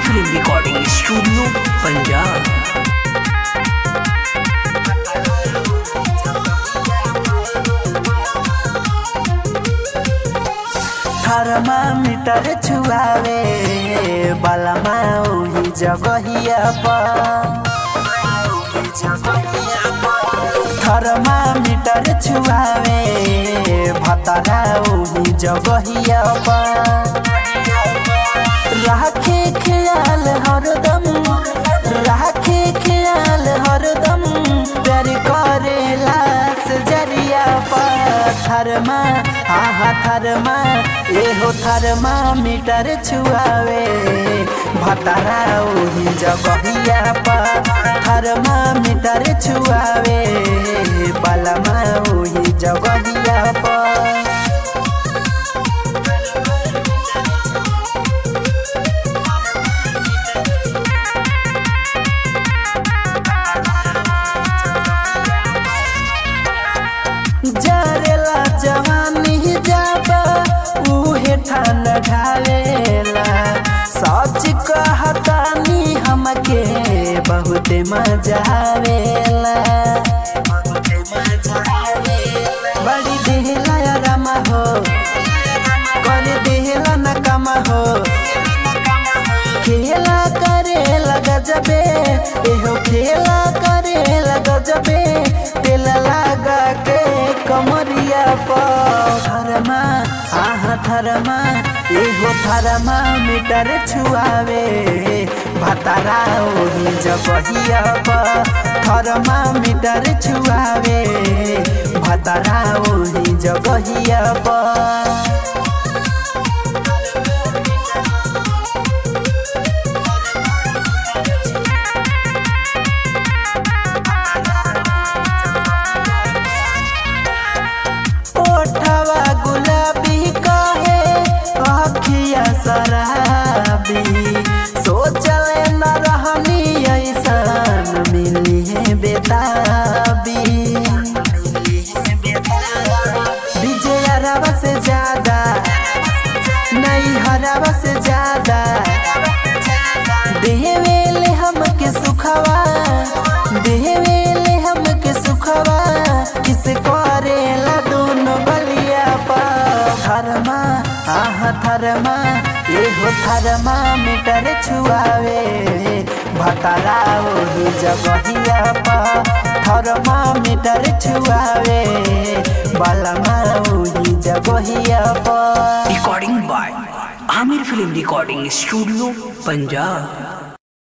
film recording studio Punjab thermometer छुआवे बलमा ओही जगहिया पर थर्मामीटर छुआवे भतरा ओही जगहिया पर राखे ख्याल हरदम राखे ख्याल हरदम प्यार करेला सजरिया पर थरमा हा हा थरमा एहो थरमा मीटर छुआवे भतरा ओही जगहिया पर थरमा मीटर छुआवे बलमा ओही जगहिया पर जरेला जवानी जाबा उहे ठान ढालेला सच कहतानी हमके बहुत मजा आवेला बड़ी देहला आराम हो कर देहला न कम हो खेला करे गजबे एहो खेला करे गजबे तेल लगा के कमरिया पर थरमा आह थरमा एहो थरमा मीटर छुआवे भतारा ओही जबहिया पर थरमा मीटर छुआवे भतारा ओही जबहिया पर ओठवा गुलाबी कहे अखिया शराबी सोचले न रहनी ऐसन मिली है बेताबी विजय हरावा से ज्यादा नहीं हरावा से ज्यादा देवेले हमके सुखवा देवेले हमके सुखवा किस करेला दोनों बलिया पा थरमा आह थरमा एहो थरमा मीटर छुआवे भतरा ओही जगहिया पा थरमा मीटर छुआवे बलमा ओही जगहिया पा recording by Aamir film recording studio Punjab